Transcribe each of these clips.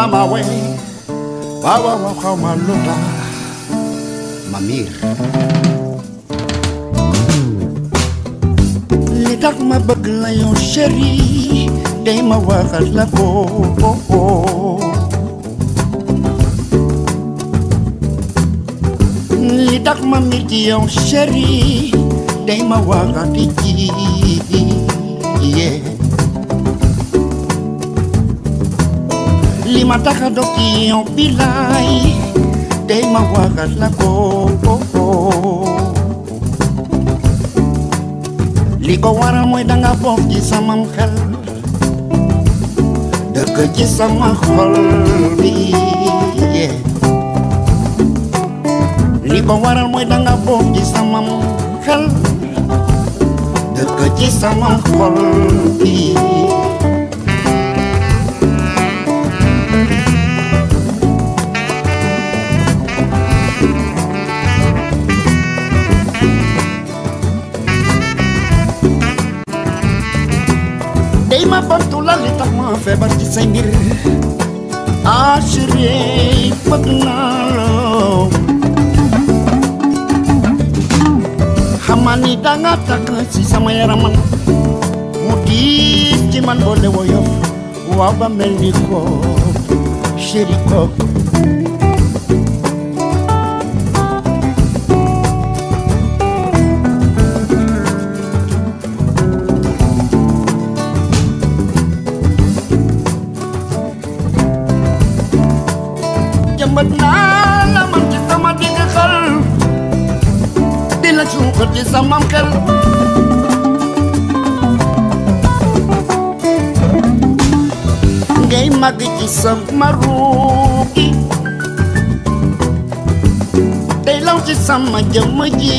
mama we waaw waaw xaw ma lu tax ma miir li tax ma bëgg la yow chéri day ma waxal la ko li tax ma miir ci yow chéri day ma waxati ci yeah. li ma tax a dog ci yow bilaay day ma waxat la ko li ko waral mooy danga bokk ci samam xel dëkk ci sama xol bi yeah. li ko waral mooy danga bokk ci samam xel dëkk ci samam xol bi day ma bantu la li tax ma feebar ci say mbir ah chérie bëgg naa la xamal ni danga takk ci sama yaraman mu diis ci man boole woyof waaw ba mel ni ko chérie ko jëmbat naa la man ci sama digg xel di la suuxat ci sama xel ngay màgg ci sama ruugi day law ci sama jëmm ji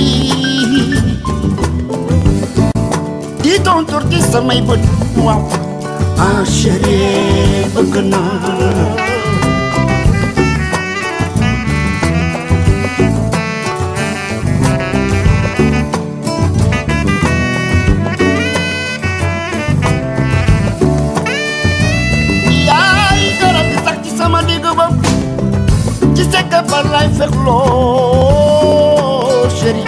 di tontur ci samay bët waaw ah chérie bëgg naa yaay garab gi sax ci sama digg ba ci sekk ba lay fexloo chéri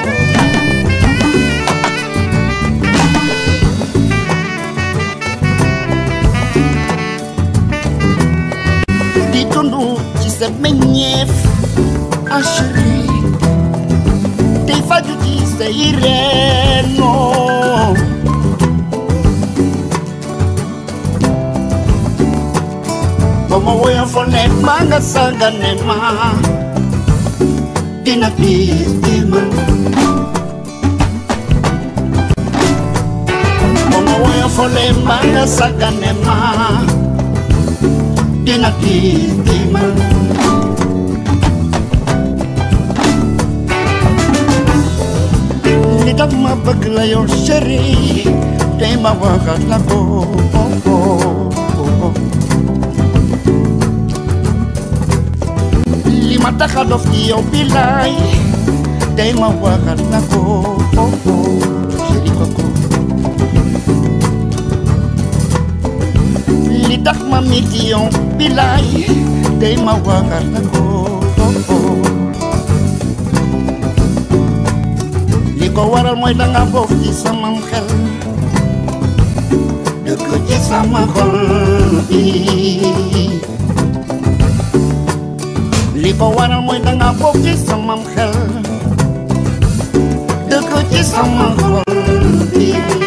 di tundu ci sa meññeef a chéri tey faju ci sa ireenoo Como voy a poner manga sangane ma Dina pistima Como voy a poner manga sangane ma Dina pistima Li tax ma bëgg la yow chéri Tey ma waxat la ko li ma tax a dof ci yow bilaay day ma waxat la ko chéri koko li tax ma mit ci yow bilaay day ma waxat la ko li ko waral mooy danga bokk ci sama xel dëkk ci sama xol bi li ko waral mooy danga bokk ci sama xel dëkk ci sama xol bi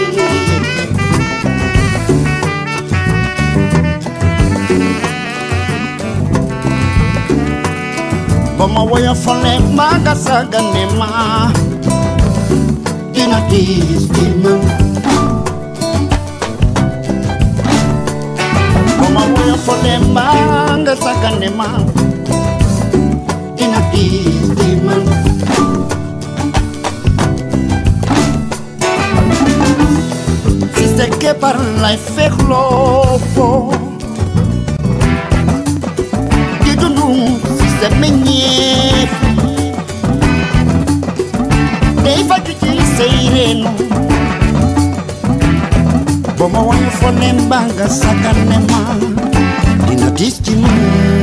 ba ma woya fale maa nga sagane ma dina diis di man ba ma woya fale maa nga sagane ma dina diis di man si se que par lay fexloo foo di dundu si sa meññeef day faju ci say reenu ba ma woy fo ne mbaa nga sagane ma dina diis ci man